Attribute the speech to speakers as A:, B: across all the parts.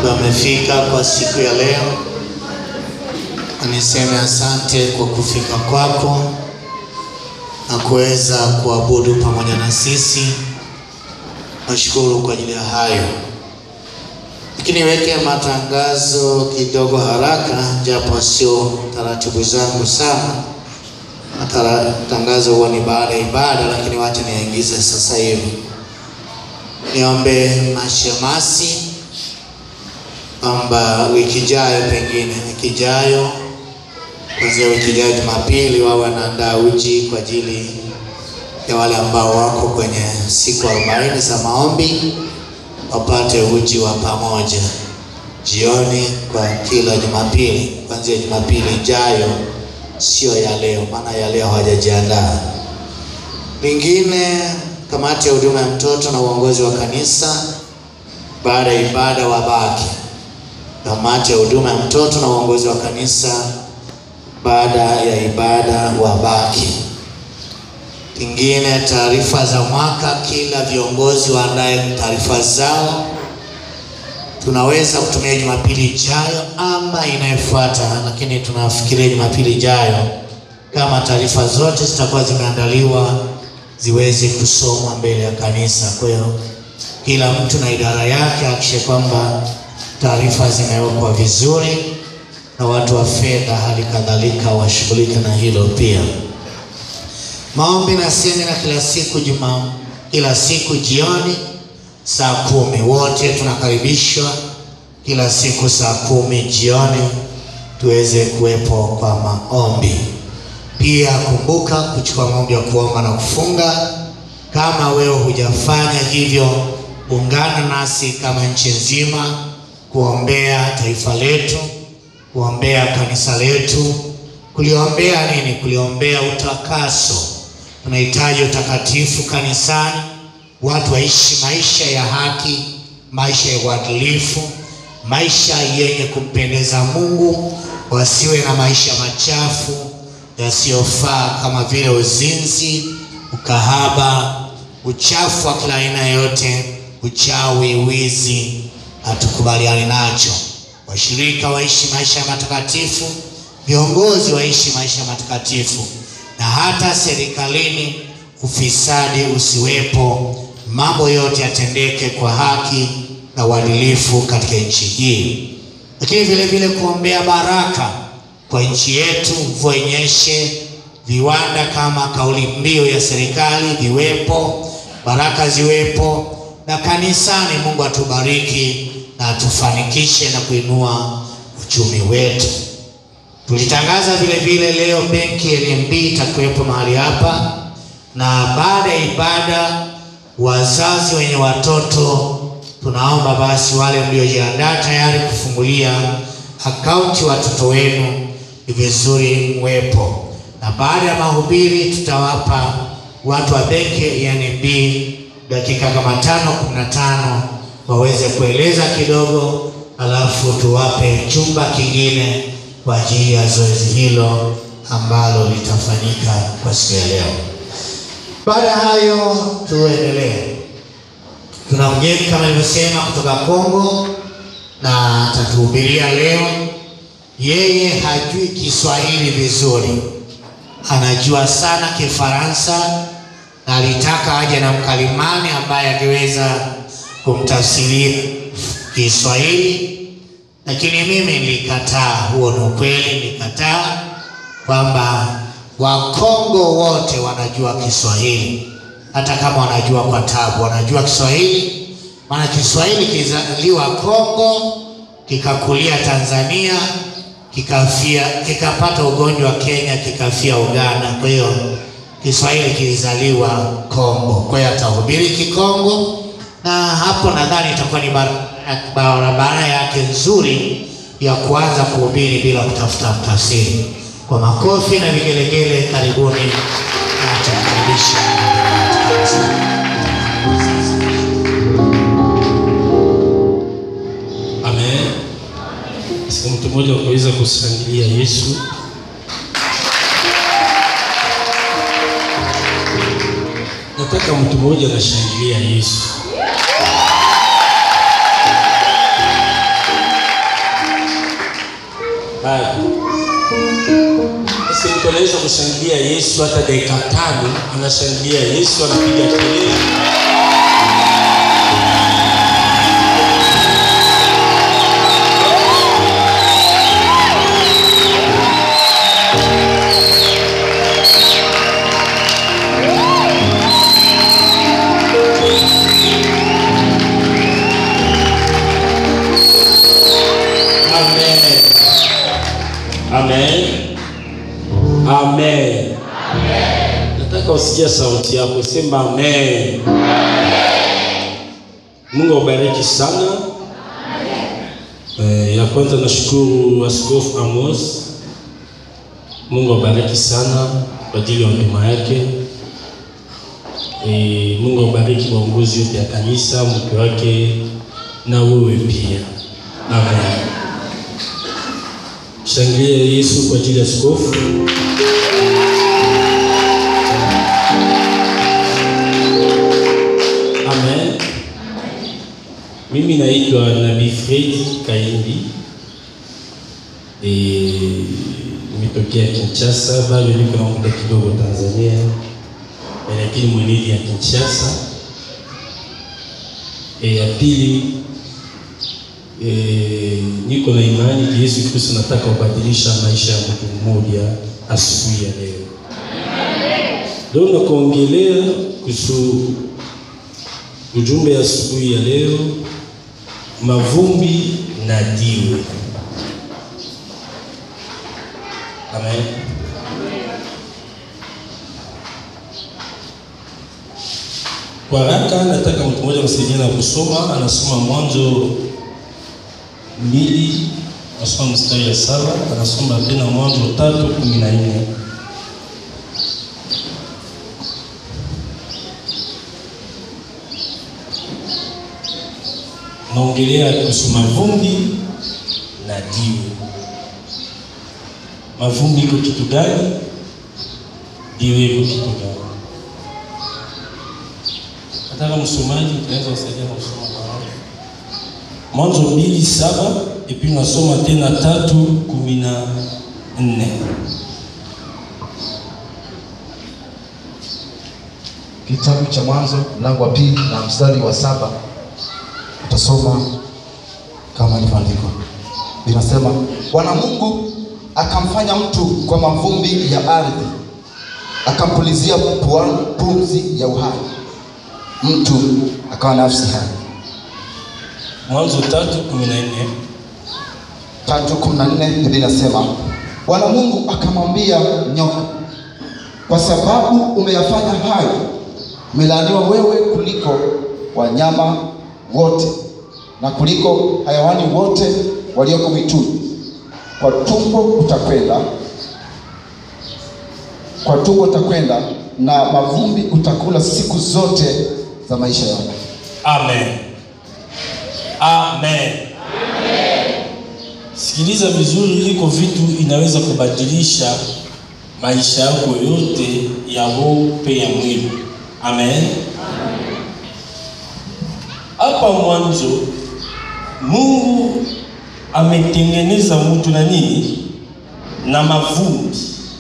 A: ambaye amefika kwa siku ya leo. Niseme asante kwa kufika kwako na kuweza kuabudu pamoja na sisi. Nashukuru kwa ajili ya hayo, lakini niweke matangazo kidogo haraka, japo sio taratibu zangu sana. Matangazo huwa ni baada ya ibada, lakini wacha niyaingize sasa hivi. Niombe mashemasi kwamba wiki ijayo, pengine wiki ijayo, kuanzia wiki ijayo Jumapili, wao wanaandaa uji kwa ajili ya wale ambao wako kwenye siku arobaini za maombi, wapate uji wa pamoja jioni kwa kila Jumapili, kuanzia Jumapili ijayo, sio ya leo, maana ya leo hawajajiandaa. Lingine, kamati ya huduma ya mtoto na uongozi wa kanisa, baada ya ibada wabaki. Kamati ya huduma ya mtoto na uongozi wa kanisa, baada ya ibada wabaki. Kingine, taarifa za mwaka, kila viongozi waandae taarifa zao. Tunaweza kutumia Jumapili ijayo ama inayofuata, lakini tunafikiria Jumapili ijayo kama taarifa zote zitakuwa zimeandaliwa ziweze kusomwa mbele ya kanisa. Kwa hiyo kila mtu na idara yake hakikishe kwamba taarifa zimewekwa vizuri, na watu wa fedha hali kadhalika washughulike na hilo pia. Maombi na semina kila siku juma, kila siku jioni saa kumi. Wote tunakaribishwa kila siku saa kumi jioni tuweze kuwepo kwa maombi. Pia kumbuka kuchukua maombi ya kuomba na kufunga. Kama wewe hujafanya hivyo, ungana nasi kama nchi nzima kuombea taifa letu, kuombea kanisa letu, kuliombea nini? Kuliombea utakaso. Tunahitaji utakatifu kanisani, watu waishi maisha ya haki, maisha ya uadilifu, maisha yenye kumpendeza Mungu, wasiwe na maisha machafu yasiyofaa kama vile uzinzi, ukahaba, uchafu wa kila aina yote, uchawi, wizi, hatukubaliani nacho. Washirika waishi maisha ya matakatifu, viongozi waishi maisha ya matakatifu, na hata serikalini ufisadi usiwepo, mambo yote yatendeke kwa haki na uadilifu katika nchi hii, lakini vile vile kuombea baraka kwa nchi yetu, mvua inyeshe, viwanda kama kauli mbiu ya serikali viwepo, baraka ziwepo, na kanisani Mungu atubariki na atufanikishe na kuinua uchumi wetu. Tulitangaza vile vile leo benki NMB itakuwepo mahali hapa, na baada ya ibada, wazazi wenye watoto, tunaomba basi wale mliojiandaa tayari kufungulia akaunti watoto wenu ni vizuri mwepo, na baada ya mahubiri tutawapa watu wa benki ya NMB dakika kama tano kumi na tano waweze kueleza kidogo, alafu tuwape chumba kingine kwa ajili ya zoezi hilo ambalo litafanyika kwa siku ya leo. Baada ya hayo, tuendelee. Tuna mgeni kama nilivyosema kutoka Kongo na atatuhubiria leo. Yeye hajui Kiswahili vizuri, anajua sana Kifaransa na alitaka aje na mkalimani ambaye angeweza kumtafsiria Kiswahili, lakini mimi nilikataa. Huo ni ukweli, nilikataa kwamba Wakongo wote wanajua Kiswahili, hata kama wanajua kwa tabu, wanajua Kiswahili. Maana Kiswahili kilizaliwa Kongo, kikakulia Tanzania, kikafia, kikapata ugonjwa wa Kenya, kikafia Uganda. Kwa hiyo Kiswahili kilizaliwa Kongo, kwa hiyo atahubiri Kikongo, na hapo nadhani itakuwa ni barabara yake nzuri ya kuanza kuhubiri bila kutafuta mtafsiri. Kwa makofi na vigelegele, karibuni na tumkaribisha.
B: Amen. Siku mtu mmoja ukaweza kushangilia Yesu. Nataka mtu mmoja anashangilia Yesu. bado. Sasa mtu anaweza kushangilia Yesu hata dakika tano, anashangilia Yesu, anapiga kelele. Amen. Amen. Amen. Nataka usikia sauti yako, sema amen. Mungu awabariki sana. Eh, ya kwanza nashukuru Askofu Amos. Mungu awabariki sana kwa ajili ya huduma yake. Eh, Mungu awabariki maongozi yote ya kanisa, mke wake na wewe pia. Amen. Shangilia Yesu kwa ajili ya askofu. Amen. Mimi naitwa Nabii Fred Kaindi. Eh, nimetokea Kinshasa, bado niko na muda kidogo Tanzania, Eh, lakini mwenyeji ya Kinshasa. Eh, ya pili E, niko na imani Yesu Kristo nataka kubadilisha maisha ya mtu mmoja asubuhi ya leo. Leo nakuongelea kuhusu ujumbe ya asubuhi ya leo, mavumbi na jiwe. Amen. Kwa haraka nataka mtu mmoja msaidia na kusoma, anasoma Mwanzo mbili anasoma mstari ya saba anasoma tena Mwanzo tatu kumi na nne naongelea kuhusu mavumbi na jiwe. Mavumbi iko kitu gani? Jiwe iko kitu gani? Nataka msomaji utaweza kusaidia na kusoma pamoja. Mwanzo mbili saba epi nasoma tena tatu kumi na nne.
C: Kitabu cha Mwanzo mlango wa pili na mstari wa saba utasoma kama ilivyoandikwa. Linasema, Bwana Mungu akamfanya mtu kwa mavumbi ya ardhi, akampulizia puani pumzi ya uhai, mtu akawa nafsi hai.
B: Mwanzo tatu kumi na nne.
C: tatu kumi na nne Biblia inasema Bwana Mungu akamwambia nyoka, kwa sababu umeyafanya hayo, umelaaniwa wewe kuliko wanyama wote na kuliko hayawani wote walioko mwituni. Kwa tumbo utakwenda, kwa tumbo utakwenda, na mavumbi utakula siku zote za maisha yako.
B: Amen. Amen. Sikiliza vizuri, iko vitu inaweza kubadilisha maisha yako yote ya roho pia ya mwili. Amen. Hapa mwanzo Mungu ametengeneza mtu na nini? Na mavumbi.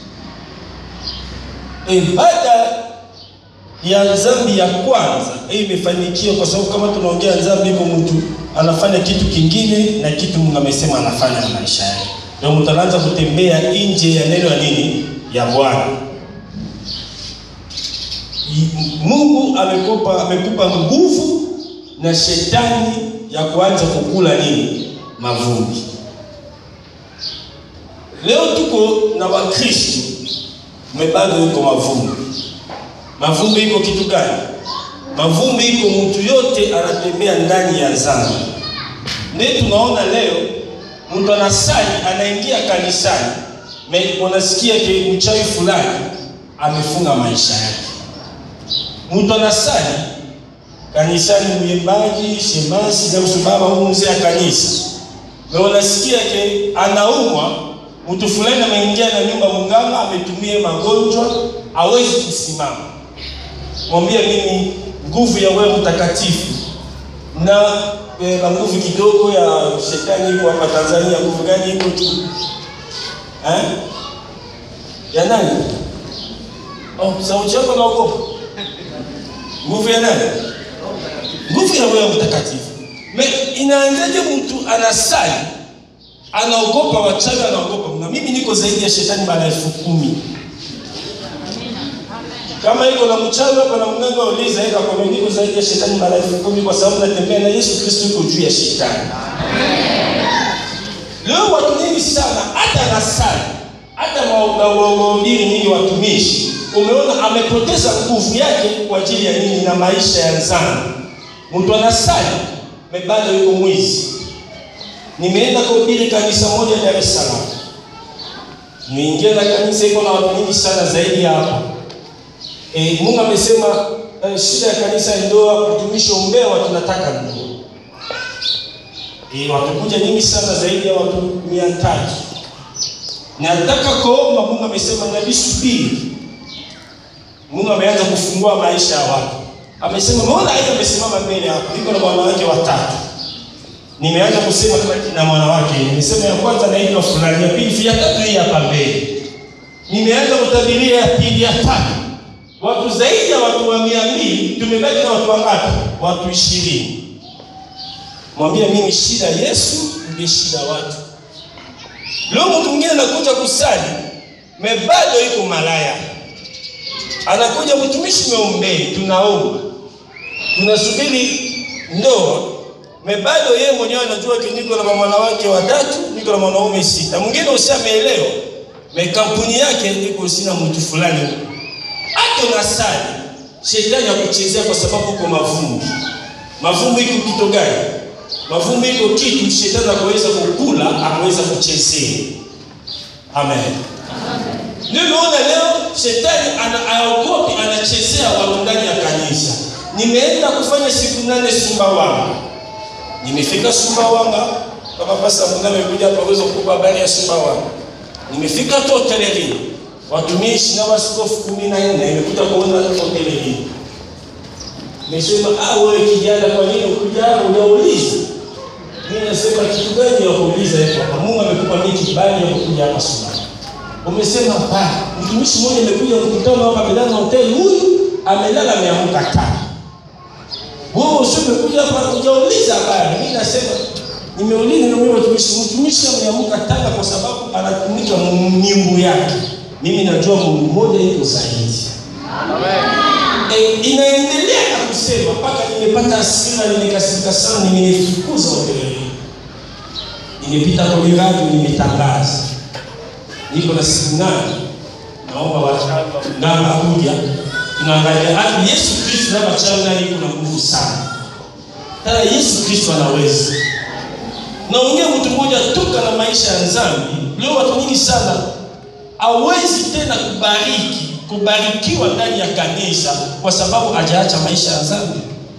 B: E, baada ya dhambi ya kwanza hii imefanikiwa, kwa sababu kama tunaongea dhambi, iko mtu anafanya kitu kingine na kitu Mungu amesema anafanya na maisha yake, ndio mtu anaanza kutembea nje ya neno ya nini ya Bwana. I- Mungu amekupa amekupa nguvu na shetani ya kuanza kukula nini mavumbi. Leo tuko na Wakristo mebado iko mavumbi Mavumbi iko kitu gani? Mavumbi iko mtu yote anatembea ndani ya dhambi. Ndio tunaona leo mtu anasali anaingia kanisani, me- unasikia ke mchawi fulani amefunga maisha yake. Mtu anasali kanisani, mwimbaji, shemasi na msubaba huyu mzee ya kanisa, na unasikia ke anaumwa, mtu fulani ameingia na nyumba munganga, ametumia magonjwa, hawezi kusimama mwambie mimi nguvu ya wewe mtakatifu na e, na nguvu kidogo ya shetani iko hapa Tanzania. Nguvu gani iko tu? eh? ya nani? Oh, sauti yako naogopa. Nguvu ya nani? Nguvu ya Roho Mtakatifu. Me inaanzaje mtu anasali anaogopa wachawi, anaogopa na mimi niko zaidi ya shetani mara elfu kumi. Kama iko na mchawi hapa na mganga uliza eka kwa niko zaidi ya shetani mara elfu kumi kwa sababu natembea na Yesu Kristo yuko juu ya shetani. Leo watu wengi sana hata nasali hata wahubiri nyinyi watumishi, umeona amepoteza nguvu yake kwa ajili ya nini? Na maisha ya nzani. Mtu anasali bado yuko mwizi. Nimeenda kuhubiri kanisa moja Dar es Salaam, niingia na kanisa iko na watu wengi sana zaidi ya hapa. E, Mungu amesema e, shida ya kanisa ni ndoa, kutumishi ombea watu nataka ndoa. E, watakuja nyingi sana zaidi ya watu mia tatu. Nataka kuomba, Mungu amesema nabii subiri. Mungu ameanza kufungua maisha ya watu. Amesema mbona yeye amesimama mbele hapa, niko na wanawake watatu. Nimeanza kusema na mwanawake, nimesema ya kwanza naitwa fulani, ya pili, ya tatu hii hapa mbele. Nimeanza kutabiria ya pili, ya tatu. Watu zaidi ya watu wa mia mbili, tumebaki na watu wangapi? Watu ishirini. Mwambie mimi shida Yesu ndiye shida watu. Leo mtu mwingine anakuja kusali, mebado iko malaya. Anakuja mtumishi, meombee, tunaomba. Tunasubiri ndoa. Mebado yeye mwenyewe anajua ki niko na wanawake watatu, niko na wanaume sita. Mwingine ushameelewa. Me kampuni yake iko sina mtu fulani huko. Hata unasali, shetani akuchezea kwa sababu uko mavumbi. Mavumbi iko kitu gani? Mavumbi iko kitu shetani akaweza kukula, akaweza kuchezea. Amen. Ndio naona leo shetani ana aogopi, anachezea watu ndani ya kanisa. Nimeenda kufanya siku nane Sumbawanga. Nimefika Sumbawanga kama pasa Mungu amekuja hapa kuweza kukupa habari ya Sumbawanga. Nimefika tu hotelini. Watumishi na waskofu kumi na nne nimekuja kuona hotelini. Nimesema ah, wewe kijana, kwa nini ukuja hapa unauliza? Mimi nasema kitu gani ya kuuliza hapa? Mungu amekupa mimi kibali ya kuja hapa Sumbawanga. Umesema ba, mtumishi mmoja amekuja mkutano hapa Bedana Hotel, huyu amelala ameamka tano. Wewe usipekuja hapa kujauliza habari. Mimi nasema nimeuliza na mimi mtumishi, mtumishi ameamka tano kwa sababu anatumika miungu yake. Mimi najua Mungu mmoja yuko zaidi. Amen. E, inaendelea na kusema mpaka nimepata hasira, nimekasirika sana, nimefukuza hoteli. Nimepita kwenye radio, nimetangaza niko na siku nane, naomba waganga kuja, tunaangalia hadi Yesu Kristo na wachawi naye iko na nguvu sana. Tena Yesu Kristo anaweza. Naongea mtu mmoja toka na maisha ya dhambi. Leo watu wengi sana hawezi tena kubariki kubarikiwa ndani ya kanisa kwa sababu hajaacha maisha ya dhambi.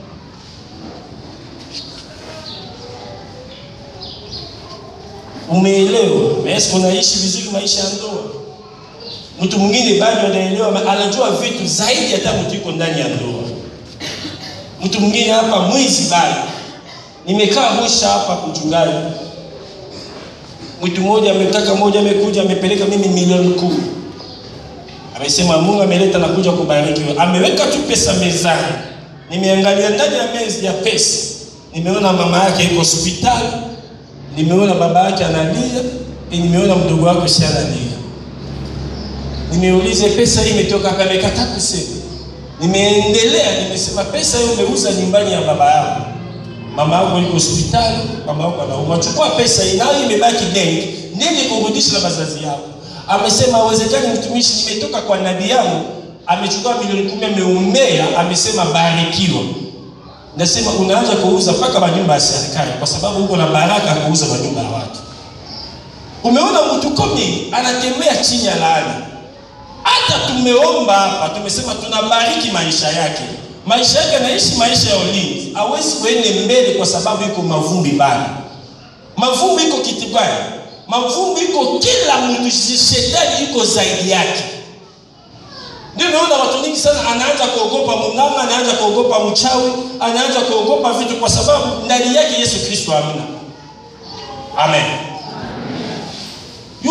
B: Umeelewa? Yesu unaishi vizuri maisha ya ndoa. Mtu mwingine bado anaelewa, anajua vitu zaidi hata mtu yuko ndani ya ndoa. Mtu mwingine hapa mwizi bado. Nimekaa mwisha hapa kuchungaji. Mtu mmoja ametaka moja amekuja amepeleka mimi milioni kumi. Amesema Mungu ameleta na kuja kubarikiwa. Ameweka tu pesa mezani. Nimeangalia ndani ya meza ya pesa. Nimeona mama yake yuko hospitali nimeona baba yake analia, nimeona mdogo wake si analia. Nimeuliza pesa hii imetoka hapa, amekataa kusema. Nimeendelea, nimesema pesa hiyo umeuza nyumbani ya baba yako, mama yako yuko hospitali, mama yako anaumwa, chukua pesa hii, nayo imebaki benki, nini kurudisha na wazazi yako. Amesema hawezekani, mtumishi, nimetoka kwa nabii yangu, amechukua milioni kumi, ameombea, amesema barikiwa. Nasema unaanza kuuza mpaka majumba ya serikali kwa sababu uko na baraka kuuza majumba ya watu. Umeona mtu komi anatembea chini ya laana. Hata tumeomba hapa, tumesema tunabariki maisha yake. Maisha yake anaishi maisha ya ulinzi. Hawezi kuende mbele kwa sababu iko mavumbi bana. Mavumbi iko kitu gani? Mavumbi iko kila mtu, shetani iko zaidi yake. Ndio naona watu wengi sana anaanza kuogopa munganga, anaanza kuogopa mchawi, anaanza kuogopa vitu kwa sababu ndani yake Yesu Kristo hamna. Amen. Yule unaweza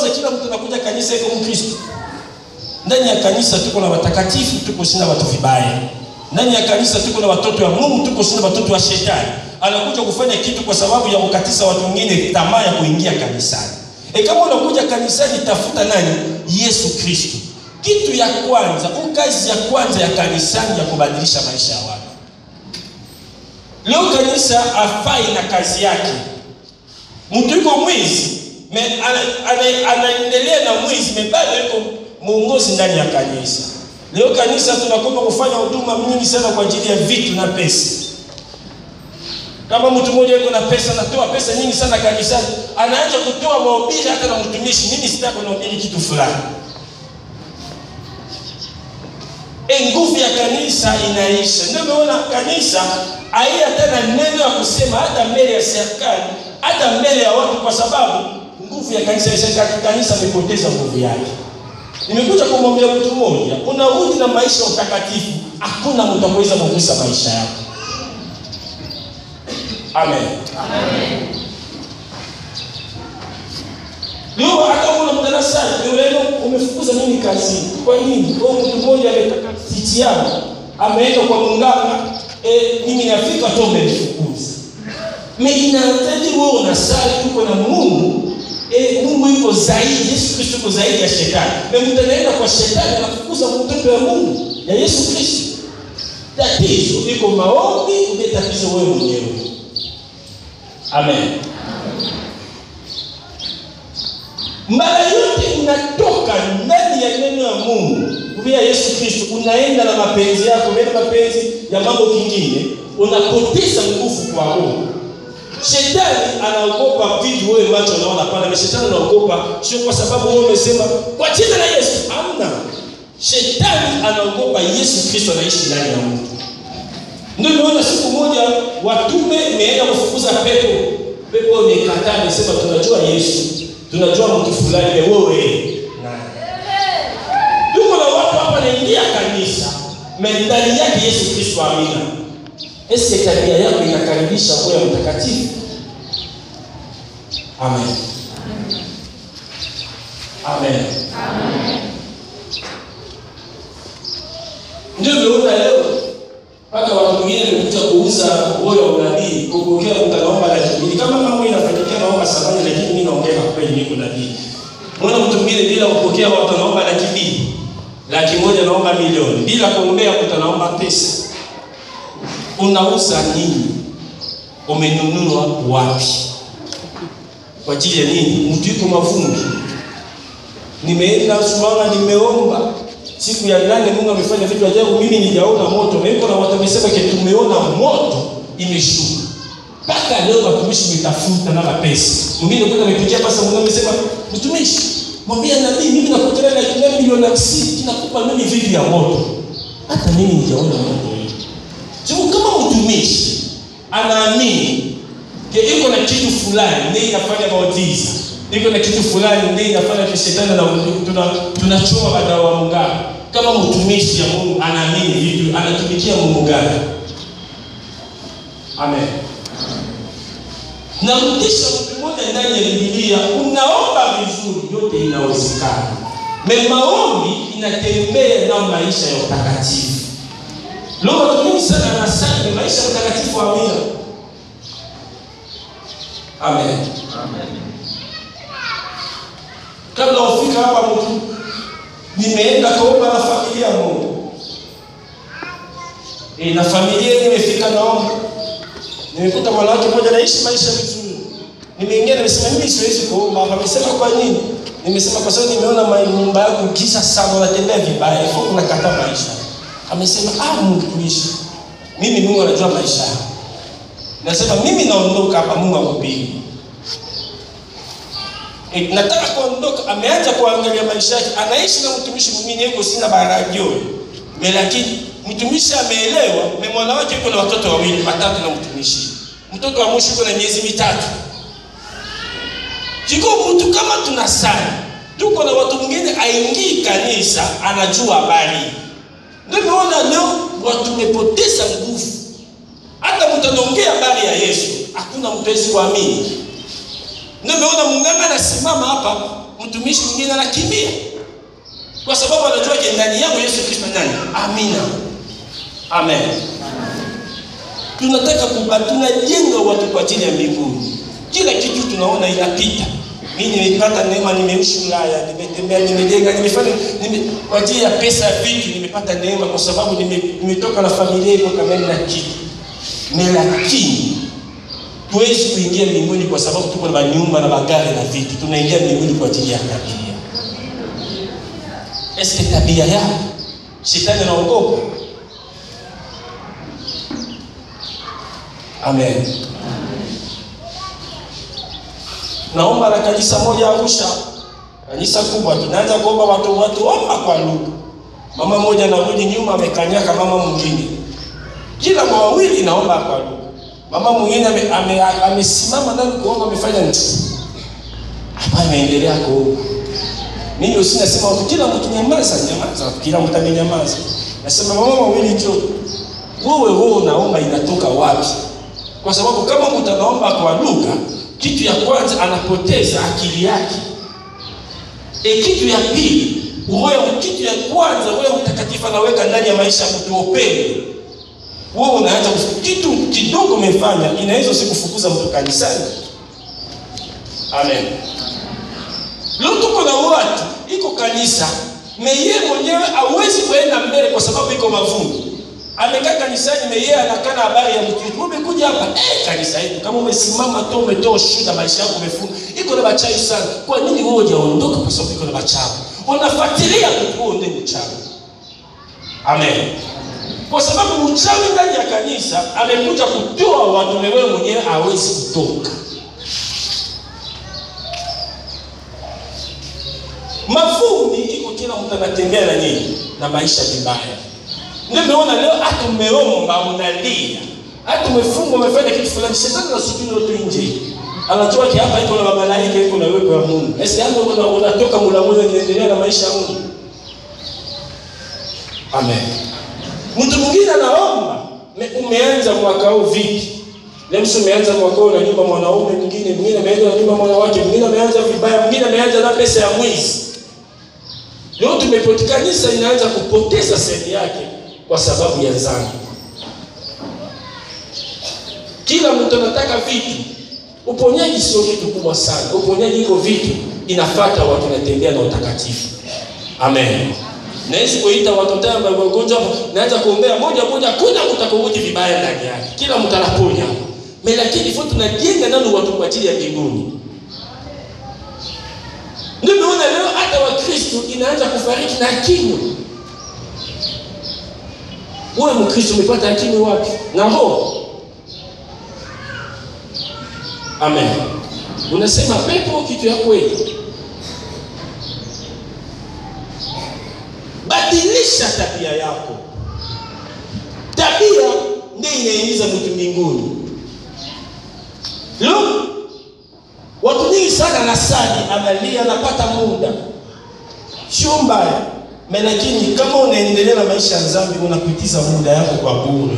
B: unawaza kila mtu anakuja kanisa iko Mkristo. Ndani ya kanisa tuko na watakatifu, tuko sina watu vibaya. Ndani ya kanisa tuko na watoto wa Mungu, tuko sina watoto wa shetani. Anakuja kufanya kitu kwa sababu ya kukatisa watu wengine tamaa ya kuingia kanisani. E, kama unakuja kanisani, tafuta nani? Yesu Kristo. Kitu ya kwanza, au kazi ya kwanza ya kanisani ya kubadilisha maisha ya watu. Leo kanisa afai na kazi yake. Mtu yuko mwizi, me- ana- ana- anaendelea na mwizi, me bado yuko mwongozi ndani ya kanisa. Leo kanisa tunakopa kufanya huduma nyingi sana kwa ajili ya vitu na pesa. Kama mtu mmoja yuko na pesa, anatoa pesa nyingi sana kanisani, anaanza kutoa mahubiri hata na mtumishi, mimi sitaki kuhubiri kitu fulani. E, nguvu ya kanisa inaisha. Ndio umeona kanisa haina tena neno ya kusema hata mbele ya serikali, hata mbele ya watu, kwa sababu nguvu ya kanisa isha. Kanisa imepoteza nguvu yake. Nimekuja kumwambia mtu mmoja, unarudi na maisha ya utakatifu, hakuna mtu akuweza kugusa maisha yako. Amen. Leo hata kuna mdarasani, leo umefukuza mimi kazini. Kwa nini? Kwa mtu mmoja ametaka siti yangu, ameenda kwa munganga, eh, mimi nafika tu umenifukuza. Mimi inahitaji wewe unasali tuko na Mungu. Eh, Mungu yuko zaidi, Yesu Kristo yuko zaidi ya shetani. Na mtu anaenda kwa shetani anafukuza mtoto wa Mungu ya Yesu Kristo. Tatizo iko maombi, ndio tatizo wewe mwenyewe. Amen. mara yote unatoka ndani ya neno ya Mungu kupitia Yesu Kristo, unaenda na mapenzi yako, unaenda mapenzi ya mambo kingine, unapoteza nguvu kwa Mungu. Shetani anaogopa vitu wewe macho unaona pale, na shetani anaogopa sio kwa sababu wewe umesema kwa jina la Yesu. Hamna, shetani anaogopa Yesu Kristo anaishi ndani ya mtu. Ndio nimeona siku moja watume imeenda kufukuza pepo, pepo imekataa, imesema tunajua Yesu tunajua mtu fulani ni wewe nani. Tuko na watu hapa naingia kanisa, ndani yake Yesu Kristo, amina. Eske tabia yako inakaribisha kuwa mtakatifu? Amen. Amen. Ndio umeona leo mpaka watu wengine wamekuja kuuza moyo wa unabii, kupokea mtu anaomba laki mbili. Kama mambo inafanyikia naomba sabani, lakini mimi naongea kweli, niko nabii. Mbona mtu mwingine bila kupokea watu anaomba laki mbili, laki moja naomba milioni, bila kuombea mtu anaomba pesa. Unauza nini? Umenunua wapi? Kwa ajili ya nini? Mtu yuko mavumbi. Nimeenda Sumbawanga, nimeomba siku ya nane Mungu amefanya vitu ajabu, mimi nijaona moto. Niko na watu wamesema ke tumeona moto imeshuka. Mpaka leo watumishi mitafuta na pesa. Mwingine kwenda amepigia pasa Mungu amesema mtumishi, mwambie nabii mimi nakutana na kile milioni 60 nakupa mimi vitu ya moto. Hata mimi nijaona moto hiyo. Sio kama mtumishi anaamini ke iko na kitu fulani ndiye inafanya muujiza. Iko na kitu fulani ndiye inafanya kishetani na tuna tunachoma madawa wa mungano. Kama mtumishi ya Mungu anaamini vitu, anatumikia Mungu gani? Amen. Narudisha mtu mmoja ndani ya Biblia, unaomba vizuri, yote inawezekana. Me maombi inatembea na maisha ya utakatifu. Leo watu wengi sana wanasali maisha ya utakatifu, amina. Amen. Kabla ufika hapa mtu nimeenda kaomba na familia Mungu. E, na familia nimefika naomba. Nimekuta mwanamke mmoja anaishi maisha vizuri. Nimeingia nimesema mimi siwezi kuomba hapa. Amesema kwa nini? Nimesema kwa sababu nimeona nyumba yako kisha sana unatembea vibaya, hivyo unakata maisha. Amesema ah, mtumishi. Mimi Mungu anajua maisha yangu. Nasema mimi naondoka hapa, Mungu akupige. E, nataka kuondoka. Ameanza kuangalia maisha yake, anaishi na mtumishi mwingine, yuko sina barajo lakini mtumishi ameelewa. Mwana wake yuko na watoto wawili watatu na mtumishi, mtoto wa mwisho yuko na miezi mitatu. Jiko mtu kama tunasali, tuko na watu mwingine aingii kanisa, anajua habari. Ndio naona leo watu tumepoteza nguvu. Hata mtu anaongea habari ya Yesu, hakuna mtu awezi kuamini. Nimeona munganga anasimama hapa, mtumishi mwingine anakimbia, kwa sababu anajua ke ndani yangu Yesu Kristo nani? Amina, amen. Tunataka kuba, tunajenga watu kwa ajili ya mbinguni. Kila kitu tunaona inapita. Mimi nimepata neema, nimeishi Ulaya, nimetembea, nimejenga, nimefanya nime, kwa ajili ya pesa ya vitu nimepata neema, kwa sababu nime- nimetoka na familia iko kama na kitu lakini tuwezi kuingia mbinguni kwa sababu tuko na manyumba na magari na vitu. Tunaingia mbinguni kwa ajili ya tabia. Eske tabia yako shetani anaogopa? Amen. Naomba na kanisa moja Arusha, kanisa kubwa, tunaanza kuomba watu watu omba kwa lugha. Mama moja anarudi nyuma, amekanyaka mama mwingine kila wawili naomba kwa lugha. Mama mwingine amesimama ame, ame amesimama ndani kuomba, amefanya nini? Hapa ameendelea kuomba. Mimi usinasema watu kila mtu nyamaza, nyamaza, kila mtu amenyamaza. Nasema mama wawili tu, wewe wewe unaomba inatoka wapi? Kwa sababu kama mtu anaomba kwa lugha, kitu ya kwanza anapoteza akili yake. E, kitu ya pili, roho kitu ya kwanza Roho Mtakatifu anaweka ndani ya maisha ya mtu upendo wewe unaanza kitu kidogo umefanya inaweza usikufukuza mtu kanisani. Amen. Leo tuko na watu iko kanisa meye mwenyewe hawezi kuenda mbele kwa sababu iko mavumbi. Amekaa kanisani meye anakana habari ya mtu yetu. Umekuja hapa eh, kanisa yetu kama umesimama tu umetoa shuhuda maisha yako umefunga. Iko na bachawi sana. Kwa nini wewe hujaondoka kwa sababu iko na bachawi? Unafuatilia mtu huo ndiye mchawi. Amen kwa sababu mchawi ndani ya kanisa amekuja kutoa watu, wewe mwenyewe hawezi kutoka. Mavumbi iko kila mtu anatembea na nini na maisha vibaya. Ndio umeona leo hata umeomba unalia, hata umefungwa umefanya kitu fulani, shetani anasubiri watu nje, anatoa ki hapa, iko na malaika, iko na wewe wa Mungu. Esi yangu unatoka mlangoni, unaendelea na maisha ya Mungu. Amen. Mtu mwingine anaomba, umeanza mwaka huu vipi? Leo umeanza mwaka huu na nyumba mwanaume mwingine, mwingine ameanza na nyumba mwanawake, mwingine ameanza vibaya, mwingine ameanza na pesa ya mwizi. Leo tumepotea, kanisa inaanza kupoteza sehemu yake kwa sababu ya dhambi. Kila mtu anataka vitu. Uponyaji sio kitu kubwa sana. Uponyaji iko vitu inafuata watu wanatembea na utakatifu. Amen. Naweza kuita watoto wangu wagonjwa, naanza kuombea moja moja, kuna kutakuruti vibaya ndani yake. Kila mtu anaponya. Mimi lakini fo tunajenga nani watu kwa ajili ya mbinguni. Ndio naona leo hata Wakristo inaanza kufariki na kinywa. Wewe Mkristo umepata akili wapi? Na roho. Amen. Unasema pepo kitu ya kweli. Badilisha tabia yako. Tabia ndiyo inaingiza mtu mbinguni. Leo watu nyingi sana nasali, analia, anapata muda, sio mbaya lakini kama unaendelea na maisha ya dhambi, unapitiza muda yako kwa bure.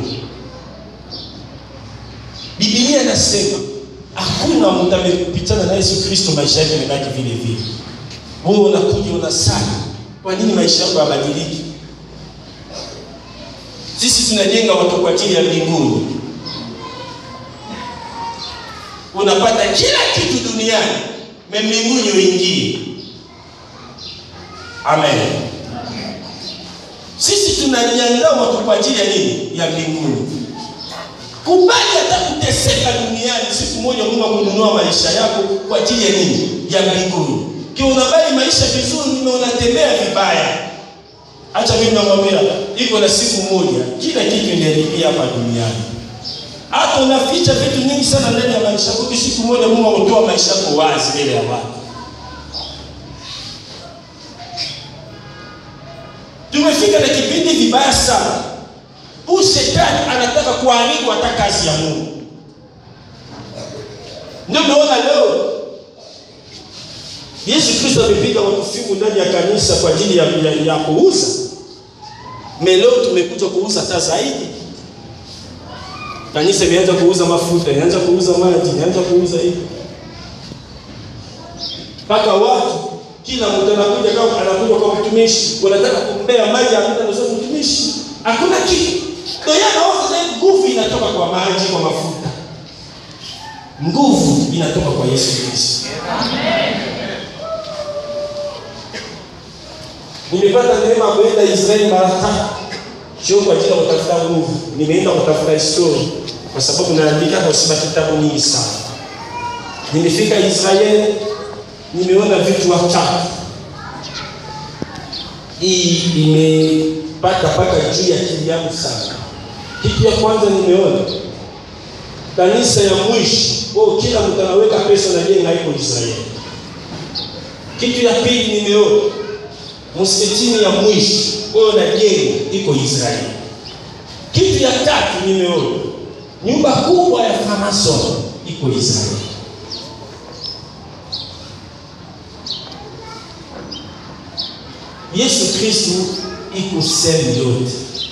B: Biblia inasema hakuna mtu amepitana na Yesu Kristo maisha yake yamebaki vile vile. Wewe unakuja unasali kwa nini maisha yako yabadiliki? Sisi tunajenga watu kwa ajili ya mbinguni. Unapata kila kitu duniani, mbinguni uingie. Amen. Sisi tunanyanyua watu kwa ajili ya nini? Ya mbinguni. Kubali hata kuteseka duniani, siku moja Mungu akununua maisha yako kwa ajili ya nini? Ya mbinguni. Kiwa unabali maisha vizuri na unatembea vibaya, acha mimi namwambia, iko na siku moja kila kitu inaharibia hapa duniani. Hata unaficha vitu nyingi sana ndani ya maisha yako, siku moja Mungu akutoa maisha yako wazi mbele ya watu. Tumefika na kipindi vibaya sana. Huyu shetani anataka kuharibu hata kazi ya Mungu. Ndio unaona leo Yesu Kristo amepiga watu fimu ndani ya kanisa kwa ajili ya, ya, ya kuuza. Leo tumekuja kuuza hata zaidi. Kanisa imeanza kuuza mafuta, inaanza kuuza maji, inaanza kuuza hivi. Mpaka watu Kila mtu anakuja kama anakuja kwa mtumishi, wanataka kumbea maji ambayo anasema mtumishi. Hakuna kitu. Ndio yeye anaona nguvu inatoka kwa maji, kwa mafuta. Nguvu inatoka kwa Yesu Kristo. Nimepata neema ya kwenda Israeli mara tatu. Sio kwa ajili ya kutafuta nguvu. Nimeenda kutafuta historia kwa sababu naandika kwa sababu kitabu nyingi sana. Nimefika Israeli, nimeona vitu watatu. Hii imepata paka juu ya akili yangu sana. Kitu ya kwanza nimeona kanisa ya mwisho, oh, kila mtu anaweka pesa na jenga iko Israeli. Kitu ya pili nimeona msikitini ya mwisho wao na jengo iko Israeli. Kitu ya tatu nimeona nyumba kubwa ya Freemason iko Israeli. Yesu Kristo iko sehemu yote.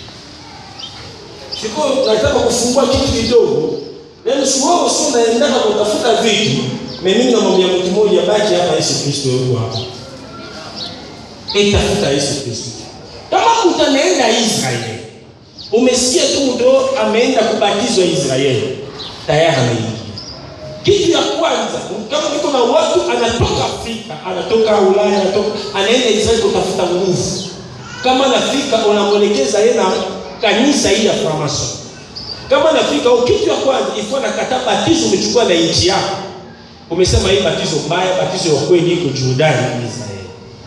B: Siko nataka kufungua kitu kidogo. Yaani sio wewe sio unaendaka kutafuta vitu. Mimi namwambia mtu mmoja baki hapa Yesu Kristo yuko hapa. Itafuta Yesu Kristo. Kama mtu anaenda Israeli, umesikia tu ndo ameenda kubatizwa Israeli, tayari ameingia. Kitu ya kwanza, kama niko na watu anatoka Afrika, anatoka Ulaya, anatoka anaenda Israeli kutafuta nguvu. Kama anafika unamwelekeza yeye na kanisa hili ya Freemason. Kama anafika au kitu ya kwanza ifua na kata batizo umechukua na nchi yako. Umesema hii batizo mbaya, batizo ya kweli iko Jordani Israeli.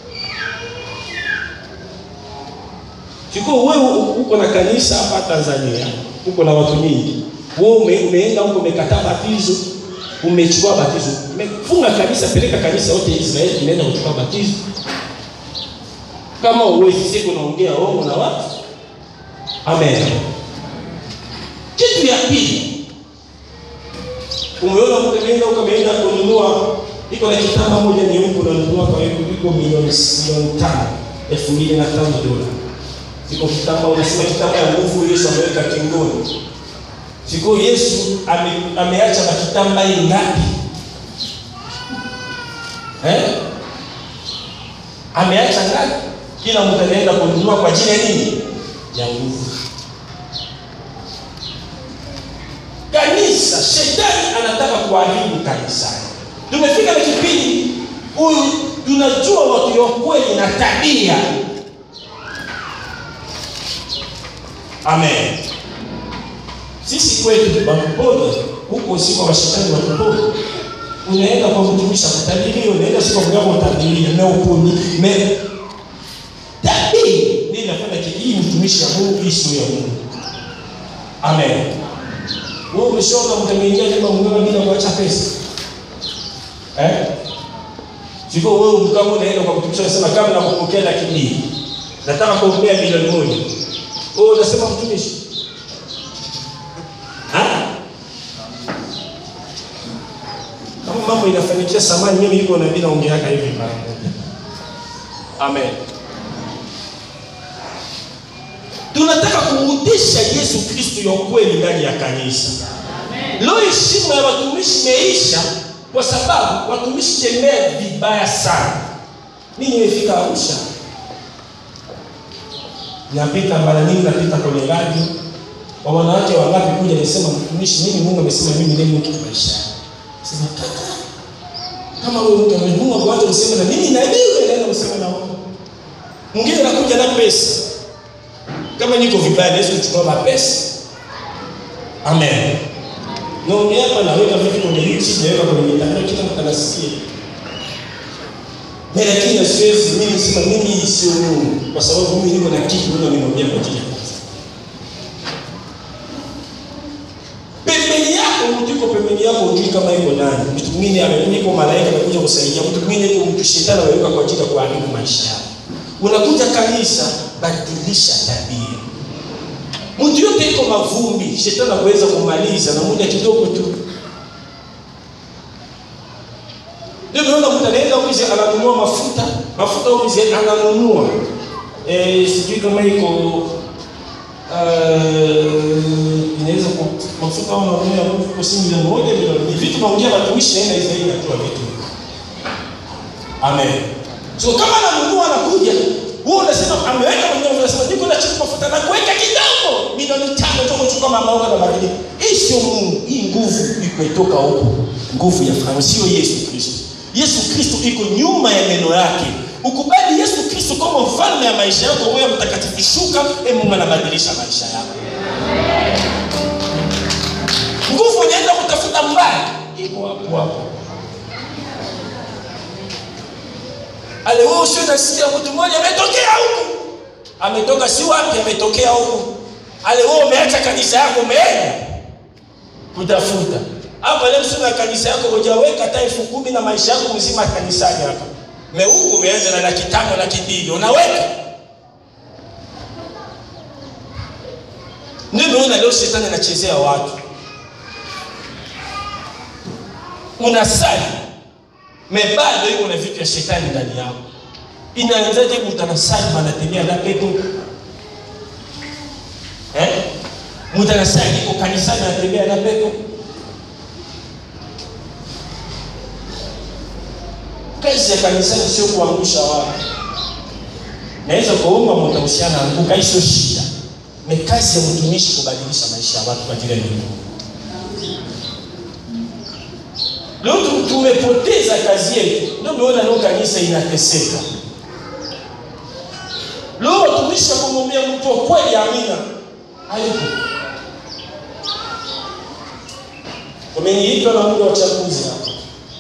B: Siko wewe uko na kanisa hapa Tanzania, uko na watu nyingi. Wewe ume, umeenda huko umekataa batizo, umechukua batizo. Umefunga kanisa, peleka kanisa yote Israeli imeenda kuchukua batizo. Kama uwezi siku unaongea wewe na watu. Amen. Kitu ya pili. Umeona mtu ameenda huko ameenda kununua iko na kitamba moja nyeupe unanunua kwa hiyo iko milioni milioni tano elfu mbili na tano dola Siko kitamba unasema kitamba ya nguvu Yesu ameweka kingoni. Siko Yesu ame, ameacha makitamba hii ngapi? Eh? Ameacha ngapi? Kila mtu anaenda kununua kwa ajili ya nini? Ya nguvu. Kanisa, shetani anataka kuharibu kanisa. Tumefika na kipindi huyu tunajua watu wa kweli na tabia Amen. Sisi kwetu Bakupona huko siko washikani wa Kupona. Unaenda kwa mtumishi akutabiria, unaenda siko kwa kwa kutabiria na uponi. Me tabii nini nafanya hii mtumishi wa Mungu hii sio ya Mungu. Amen. Wewe umeshaona mtameingia kama mganga bila kuacha pesa. Eh? Siko wewe kama unaenda kwa mtumishi unasema kama nakupokea laki mbili. Nataka kuombea milioni moja. Wewe unasema mtumishi? Ha? Kama mambo inafanikia samani mimi niko na mimi naongeaka hivi mara moja. Amen. Tunataka kurudisha Yesu Kristo ya kweli ndani ya kanisa. Leo heshima ya watumishi imeisha kwa sababu watumishi tembea vibaya sana. Mimi nimefika Arusha napita mara nyingi, napita kwenye radio wa wanawake wangapi kuja nisema, mtumishi, mimi Mungu amesema mimi ndiye mtu maisha. Sema kaka, kama wewe mtu amenunua kwa watu useme na mimi na wewe naenda kusema na wao. Mwingine anakuja na pesa. Kama niko vibaya naweza kuchukua mapesa. Amen. Naongea hapa naweka vitu kwenye hichi, naweka kwenye mitandao, kila mtu anasikia. Mimi lakini siwezi mimi sema mimi sio Mungu kwa sababu mimi niko na kitu Mungu ameniambia kwa ajili ya kazi. Pembeni yako mtu yuko pembeni yako hujui kama yuko nani. Mtu mwingine amekuja kwa malaika amekuja kusaidia, mtu mwingine yuko mtu shetani ameweka kwa ajili ya kuharibu maisha yako. Unakuja kanisa, badilisha tabia. Mtu yote iko mavumbi, shetani anaweza kumaliza na muda kidogo tu. Ndio unaona mtu anaenda umize ananunua mafuta, mafuta umize ananunua. Eh, sijui kama iko uh, inaweza kwa mafuta au unanunua kwa shilingi milioni moja milioni. Ni vitu naongea watumishi naenda Israeli natoa vitu. Amen. So kama ananunua anakuja, wewe unasema ameweka mwenyewe, unasema niko na chukua mafuta na kuweka kidogo, milioni tano tu kuchukua mama wako na badilika. Hii sio Mungu, hii nguvu imetoka huko, nguvu ya Farao, sio Yesu Kristo. Yesu Kristo iko nyuma ya neno yake. Ukubali Yesu Kristo kama mfalme ya maisha yako, Roho Mtakatifu shuka, e Mungu anabadilisha maisha yako. Nguvu unaenda kutafuta mbali, iko hapo hapo. Ale wewe usio nasikia mtu mmoja ametokea huku. Ametoka si wapi ametokea huku. Ale wewe umeacha kanisa yako umeenda kutafuta. Hapa leo sio na kanisa yako hujaweka hata elfu kumi na maisha yako mzima kanisani hapa. Meuku umeanza na laki tano laki mbili unaweka. Ndio unaona leo shetani anachezea watu. Unasali mebado iko na vitu vya shetani ndani yako. Inaanzaje mutanasali banatembea na pepo? Eh? Mutanasali iko kanisani anatembea na pepo. Kazi ya kanisani sio kuangusha watu. Naweza kuomba mtahusiana anguka, hii sio shida. Ni kazi ya mtumishi kubadilisha maisha ya watu kwa ajili ya Mungu. Leo tu- tumepoteza kazi yetu, ndio umeona leo kanisa inateseka. Leo watumishi wa kumwambia mtu wa kweli amina hayupo. Umeniitwa na muda wa chaguzi hapa,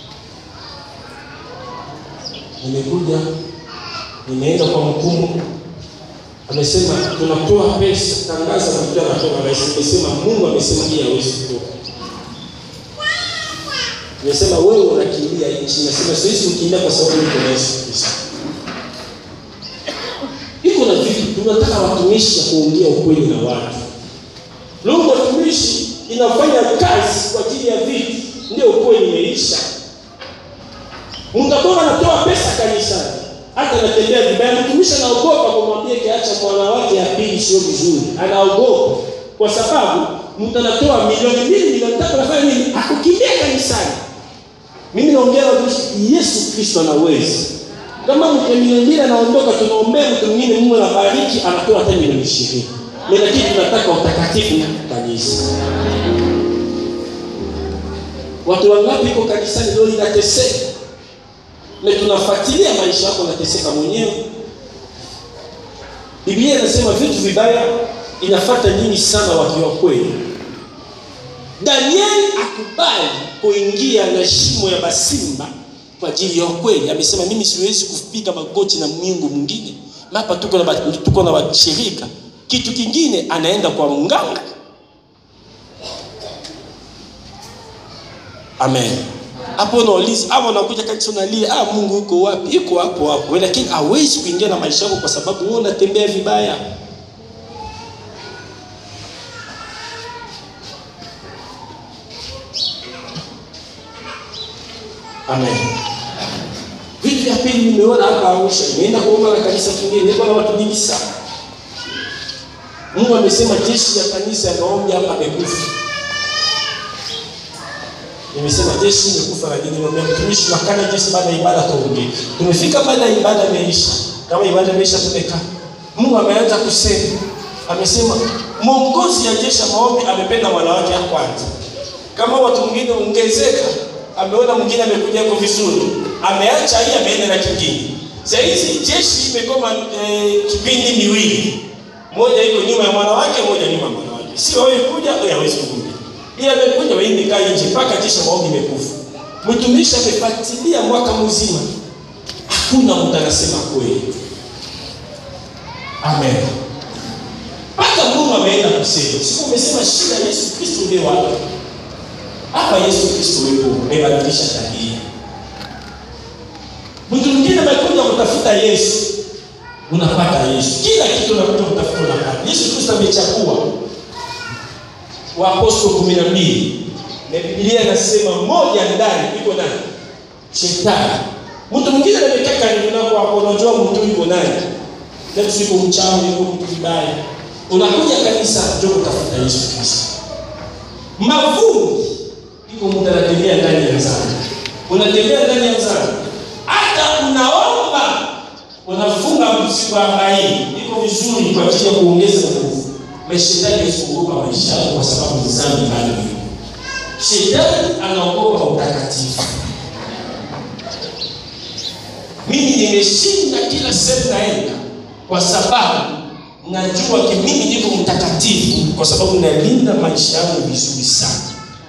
B: nimekuja nimeenda kwa mkuu, amesema tunatoa pesa, tangaza na mtu anatoka rais. Nimesema Mungu amesema hii hawezi kutoka Nimesema wewe unakimbia nchi, nasema siwezi kukimbia kwa sababu niko na Yesu Kristo. Iko na vitu tunataka watumishi ya kuongea ukweli na watu. Leo watumishi inafanya kazi kwa ajili ya vitu, ndio ukweli imeisha. Mtakuwa anatoa pesa kanisani, hata anatembea vibaya, mtumishi anaogopa kumwambia kiacha mwana wake ya pili sio vizuri, anaogopa kwa sababu mtu anatoa milioni mbili milioni tatu, anafanya nini? Akukimbia kanisani. Mimi naongea na watumishi, Yesu Kristo anaweza. Kama mtu milioni mbili anaondoka, tunaombea mtu mwingine, Mungu anabariki, anatoa hata milioni ishirini. Lakini tunataka utakatifu kanisa. Watu wangapi iko kanisani leo linateseka, na tunafuatilia maisha yako, nateseka mwenyewe. Biblia inasema vitu vibaya inafuata nyingi sana watu wa kweli. Danieli akubali kuingia na shimo ya basimba kwa ajili ya ukweli. Amesema mimi siwezi kupiga magoti na Mungu mwingine. Hapa tuko na ba- tuko na washirika. Kitu kingine anaenda kwa mganga. Amen. Hapo unauliza, hapo unakuja kanisa unalia, ah Mungu uko wapi? Yuko hapo hapo. Wewe lakini hawezi kuingia na maisha yako kwa sababu wewe unatembea vibaya. Amen. Vitu vya pili nimeona hapa Arusha, nimeenda kuomba na kanisa kingine, niko na watu wengi sana. Mungu amesema jeshi ya kanisa ya maombi hapa amekufa. Nimesema jeshi imekufa, lakini nimwambia mtumishi, makana jeshi baada ya ibada tuongee. Tumefika baada ya ibada imeisha, kama ibada imeisha tumekaa. Mungu ameanza kusema, amesema mwongozi ya jeshi ya maombi amependa wanawake ya kwanza. Kama watu wengine ongezeka, ameona mwingine amekuja kwa vizuri, ameacha hii ameenda na kingine. Sasa hizi jeshi imekoma eh, kipindi miwili, moja iko nyuma ya mwanawake, moja nyuma ya mwanawake. Sio wewe kuja, wewe hawezi kuja. Yeye amekuja wewe nikaa nje mpaka jeshi la maombi imekufa. Mtumishi amefuatilia mwaka mzima, hakuna mtu anasema kweli. Amen. Hata Mungu ameenda kusema, siku umesema shida ya Yesu Kristo ndio wapi? Hapa Yesu Kristo yupo, amebadilisha tabia. Mtu mwingine amekuja kutafuta Yesu, unapata Yesu. Kila kitu unakuja kutafuta unapata. Yesu Kristo amechagua Waapostoli kumi na mbili na Biblia inasema moja ndani iko nani? Shetani. Mtu mwingine amekaa karibu nako hapo, unajua mtu yuko nani? Leo siku mchawi, yuko mtu vibaya. Unakuja kanisa ndio kutafuta Yesu Kristo. Mavumbi iko mtu anatembea ndani ya dhambi. Unatembea ndani ya dhambi. Hata unaomba unafunga siku arobaini, iko vizuri kwa ajili ya kuongeza nguvu. Shetani hawezi kuogopa maisha yako kwa sababu ni dhambi bado ipo. Shetani anaogopa utakatifu. Mimi nimeshinda kila sehemu naenda, kwa sababu najua ki mimi niko mtakatifu, kwa sababu nalinda maisha yangu vizuri sana.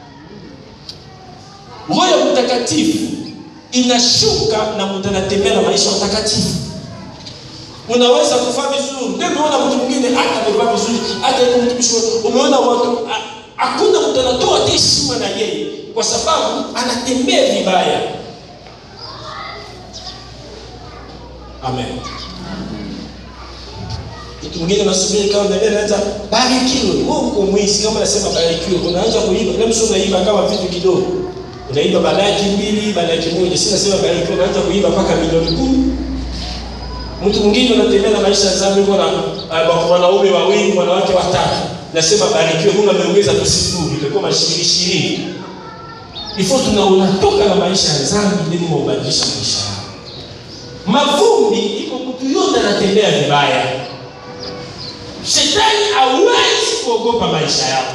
B: Roho ya mtakatifu inashuka na mtu anatembea na maisha matakatifu. Unaweza kufaa vizuri, ndio umeona mtu mwingine hata amevaa vizuri, hata yuko mtumishi, umeona watu hakuna mtu anatoa heshima na yeye, kwa sababu anatembea vibaya. Amen. Mtu mwingine nasubiri kama mbele anaanza barikiwe. Wewe uko mwizi kama nasema barikiwe, unaanza kuiba. Kama mtu unaiba kama vitu kidogo. Unaiba balaki mbili, balaki moja. Si nasema barikiwe, unaanza kuiba mpaka milioni kumi. Mtu mwingine anatembea na maisha ya dhambi, yuko na uh, wanaume wawili, wanawake watatu. Nasema barikiwe, Mungu ameongeza tu sifuri, itakuwa mashirini ishirini. Ifo tuna unatoka na maisha ya dhambi ili ubadilisha maisha yako. Mavumbi iko mtu yote anatembea vibaya. Shetani hawezi kuogopa maisha yako.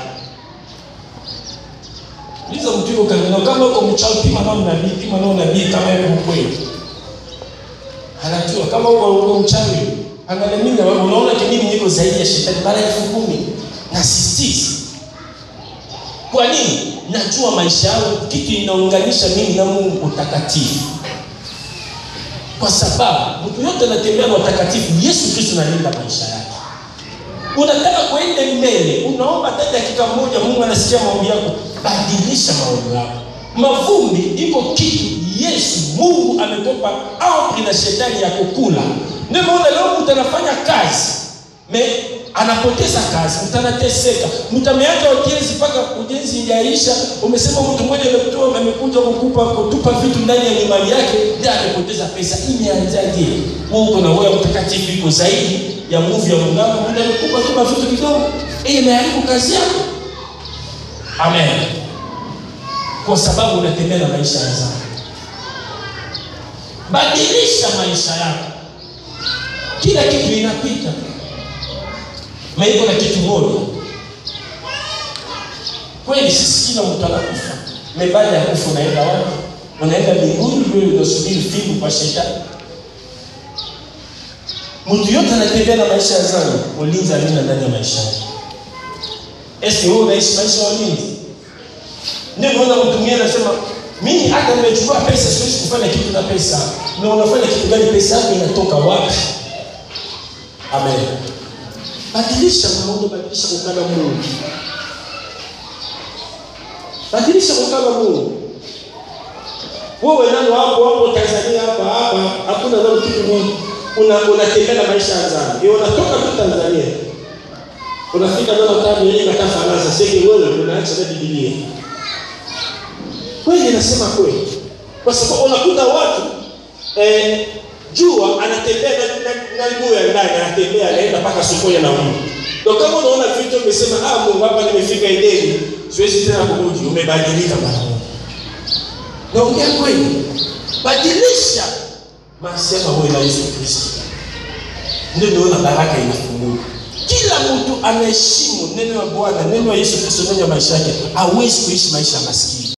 B: Uliza mtu yuko kanisa kama uko mchawi pima nao nabii, pima nao nabii kama yuko kweli. Anajua kama uko uko mchawi, angalia mimi na wewe unaona mimi niko zaidi ya shetani mara elfu kumi na sisitiza. Kwa nini? Najua maisha yangu kitu inaunganisha mimi na Mungu utakatifu. Kwa sababu mtu yote anatembea na utakatifu, Yesu Kristo analinda maisha yake. Unataka kuenda mbele, unaomba hata dakika moja, Mungu anasikia maombi yako, badilisha maombi yako. Mavumbi iko kitu Yesu Mungu ametopa amri na shetani ya kukula. Ndio maana leo mtu anafanya kazi me anapoteza kazi, mtu anateseka, mtu ameacha ujenzi mpaka ujenzi ijaisha. Umesema mtu mmoja amekutoa amekuja kukupa kutupa vitu ndani ya nyumba yake, ndiye amepoteza pesa. Imeanzaje? Wewe uko na roho mtakatifu iko zaidi ya nguvu ya Mungu, mtu amekupa tupa vitu kidogo, eh, imeharibu kazi yako. Amen. Kwa sababu unatembea na maisha ya dhambi. Badilisha maisha yako, kila kitu inapita maiko na kitu moja kweli, sisi kila mtu anakufa. Baada ya kufa unaenda wapi? Unaenda mbinguni? Wewe unasubiri figu kwa shetani? Mtu yote anatembea na maisha ya dhambi, ulinzi alina ndani ya maisha yake. Esi wewe unaishi maisha ya ulinzi? Ndio unaona mtu mwingine anasema mimi hata nimechukua pesa siwezi kufanya kitu na pesa. Na unafanya kitu gani? Pesa yako inatoka wapi? Amen. Badilisha maono, badilisha kukana Mungu, badilisha kukana Mungu. Wewe nalo hapo hapo Tanzania hapa hapa hakuna nalo kitu Mungu, una unatembea na maisha ya dhambi, unatoka tu Tanzania unafika nalo tabu yenyewe katafanana sasa, wewe unaacha na Biblia kweli, nasema kweli, kwa sababu unakuta watu eh, jua anatembea na miguu ya ndani, anatembea anaenda mpaka sokoni na Mungu. Ndio kama unaona vitu umesema, ah, Mungu hapa nimefika Edeni, siwezi tena kurudi. Umebadilika mara moja. Naongea kweli, badilisha masema wewe na Yesu Kristo, ndio naona baraka inafunguka. Kila mtu anaheshimu neno la Bwana, neno la Yesu Kristo, neno la maisha yake, hawezi kuishi maisha ya maskini.